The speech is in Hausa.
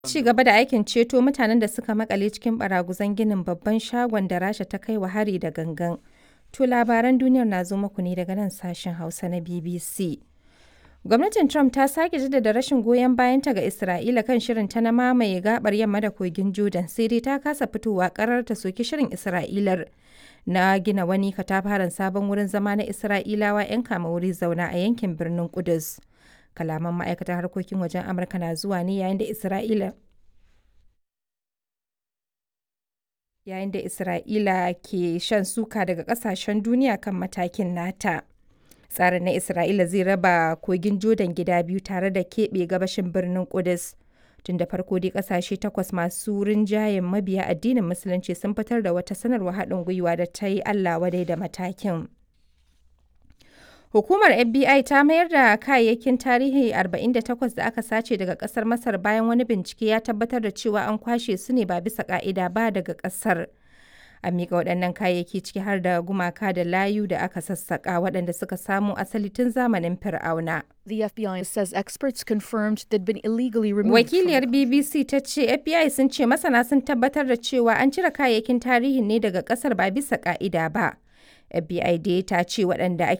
Ci gaba da aikin ceto mutanen da suka makale cikin baraguzan ginin babban shagon da Rasha ta kai wa hari da gangan. To labaran duniyar na zo muku ne daga nan sashen Hausa na BBC. Gwamnatin Trump ta sake jaddada rashin goyon bayanta ga Isra'ila kan shirinta na mamaye gabar yamma da kogin Jordan sai dai ta kasa fitowa karar ta soki shirin Isra'ilar na gina wani katafaren sabon wurin zama na Isra'ilawa 'yan kama wuri zauna a yankin birnin Kudus. Kalaman ma'aikatar harkokin wajen Amurka na zuwa ne yayin da Isra'ila yayin da Isra'ila ke shan suka daga kasashen duniya kan matakin nata. Tsarin na Isra'ila zai raba kogin Jordan gida biyu tare da keɓe gabashin birnin Kudus. Tun da farko dai kasashe takwas masu rinjayen mabiya addinin Musulunci sun fitar da wata sanarwa haɗin gwiwa da ta yi Allah wadai da matakin. Hukumar FBI ta mayar da kayayyakin tarihi 48 da aka sace daga kasar Masar bayan wani bincike ya tabbatar da cewa an kwashe su ne ba bisa ka'ida ba daga kasar. A miƙa waɗannan kayayyaki ciki har da gumaka da layu da aka sassaƙa waɗanda suka samo asali tun zamanin Fir'auna. The FBI says experts confirmed they'd been illegally removed. Wakiliyar BBC ta ce FBI sun ce masana sun tabbatar da cewa an cire kayayyakin tarihin ne daga ƙasar ba bisa ka'ida ba. FBI dai ta ce waɗanda ake